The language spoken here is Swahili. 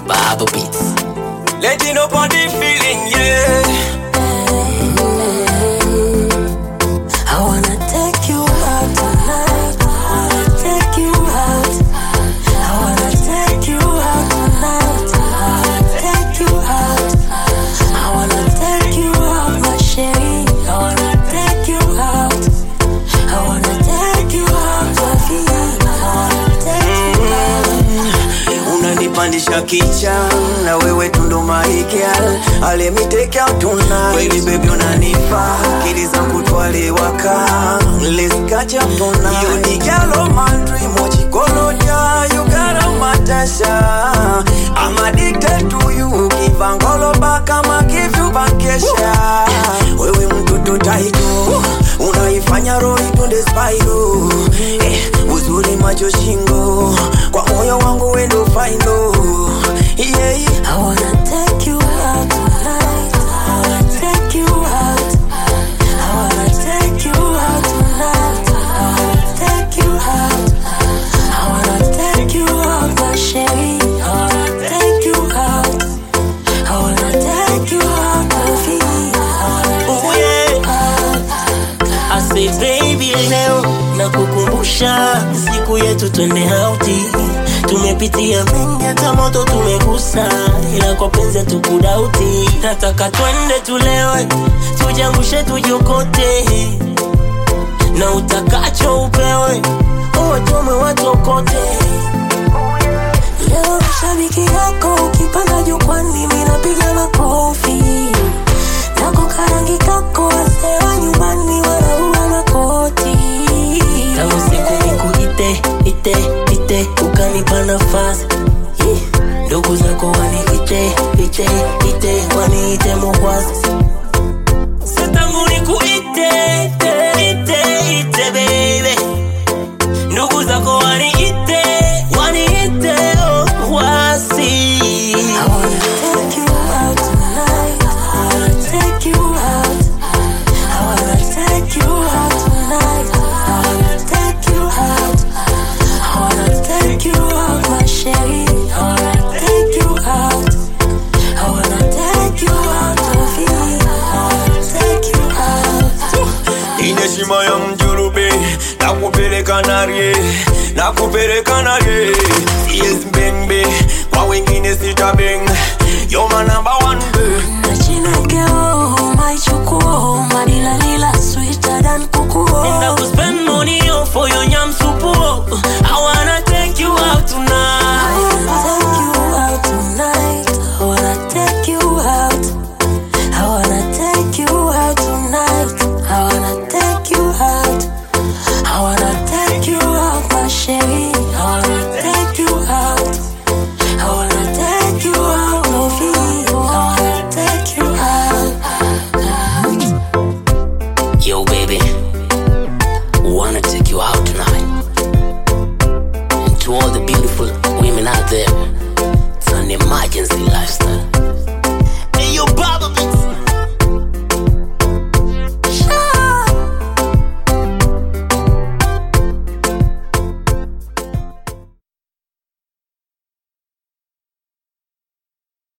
Bible beats. Letting up on the feeling, yeah. I wanna take you out tonight. I wanna take you out. I wanna take you out tonight. I wanna take you out. I wanna take you out, my sherry. I wanna take you out. I wanna take you out, my fee. I wanna take you out. unanipandisha kicha na wewe tundo maikial alemite out tonight kweli baby unanifa akili zangu twalewaka let's catch up tonight you the girl of my dream ochikoloja you got a matasha I'm addicted to you kivangoloba kama kivyu bakesha wewe mtoto taito unaifanya roho itunde spairo eh, uzuri macho shingo kwa moyo wangu wendo faino yeah, yeah. I wanna take you out tonight. I wanna take you out. I wanna take you out tonight. I wanna take you out. I wanna take you out, my sherry. I wanna take you out. I wanna take you out, my fee. I wanna Oh, take yeah. you out. I say baby leo na kukumbusha siku yetu twende hauti tumepitia mengi hata moto tumegusa ila kwa penzi tukudauti nataka twende tulewe tujangushe tujokote na utakacho upewe uwachome watokote Leo shabiki yako ukipanda jukwani, mimi napiga makofi nako karangi kako, wazee wa nyumbani wanaua makoti. tangu siku nikuite ite ite ukanipa nafasi Ih, ndugu zako waniite ite ite waniite mokwazi satangu nikuite ite ite ite baby ndugu zako waniite waniite mokwazi I wanna take you out tonight. I wanna take you out. I wanna take you out tonight. I wanna take you out. I wanna take you out, my sherry. I wanna take you out. I wanna take you out, Sophie. I wanna take you out. ineshima ya mjurube nakupeleka narie nakupeleka narie yes bengbe kwa wengine sitabeng yo my number one babe. Nachinekeo, maichukuo, madilalila, sweeter than And I kukuo. will spend money on for your yam soup. oh. I wanna take you out I tonight. wanna take you out tonight. I wanna take you out. I wanna take you out tonight. I wanna take you out. I wanna take you out, my sherry. I wanna take you out. I wanna take you out, Lofi. I wanna take you out. Yo, baby, wanna take you out tonight. And to all the beautiful women out there, it's an emergency lifestyle. Hey, yo, Baba,